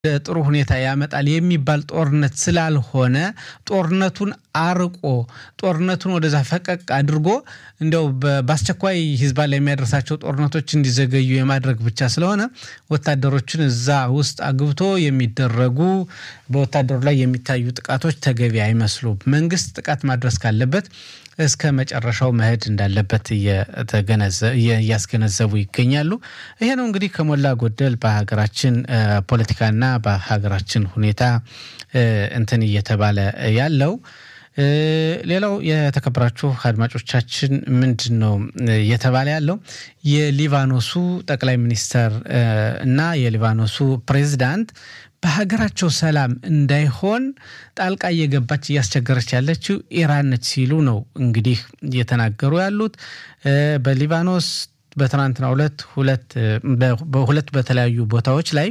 ጥሩ ሁኔታ ያመጣል የሚባል ጦርነት ስላልሆነ ጦርነቱን አርቆ ጦርነቱን ወደዛ ፈቀቅ አድርጎ እንዲያው በአስቸኳይ ሂዝባ ላይ የሚያደርሳቸው ጦርነቶች እንዲዘገዩ የማድረግ ብቻ ስለሆነ ወታደሮችን እዛ ውስጥ አግብቶ የሚደረጉ በወታደሩ ላይ የሚታዩ ጥቃቶች ተገቢ አይመስሉም። መንግስት ጥቃት ማድረስ ካለበት እስከ መጨረሻው መሄድ እንዳለበት እያስገነዘቡ ይገኛሉ። ይሄ ነው እንግዲህ ከሞላ ጎደል በሀገራችን ፖለቲካና በሀገራችን ሁኔታ እንትን እየተባለ ያለው። ሌላው የተከበራችሁ አድማጮቻችን ምንድን ነው እየተባለ ያለው የሊባኖሱ ጠቅላይ ሚኒስተር እና የሊባኖሱ ፕሬዚዳንት በሀገራቸው ሰላም እንዳይሆን ጣልቃ እየገባች እያስቸገረች ያለችው ኢራን ነች ሲሉ ነው እንግዲህ እየተናገሩ ያሉት። በሊባኖስ በትናንትናው ዕለት በሁለት በተለያዩ ቦታዎች ላይ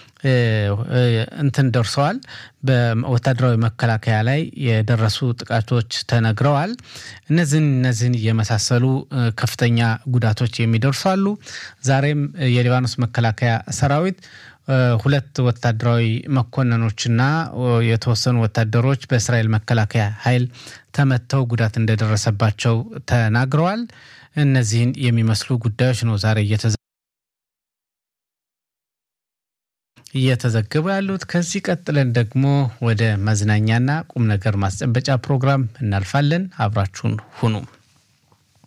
እንትን ደርሰዋል። በወታደራዊ መከላከያ ላይ የደረሱ ጥቃቶች ተነግረዋል። እነዚህን እነዚህን የመሳሰሉ ከፍተኛ ጉዳቶች የሚደርሱ አሉ። ዛሬም የሊባኖስ መከላከያ ሰራዊት ሁለት ወታደራዊ መኮንኖችና የተወሰኑ ወታደሮች በእስራኤል መከላከያ ኃይል ተመተው ጉዳት እንደደረሰባቸው ተናግረዋል። እነዚህን የሚመስሉ ጉዳዮች ነው ዛሬ እየተዘገቡ ያሉት። ከዚህ ቀጥለን ደግሞ ወደ መዝናኛና ቁም ነገር ማስጨበጫ ፕሮግራም እናልፋለን። አብራችሁን ሁኑ።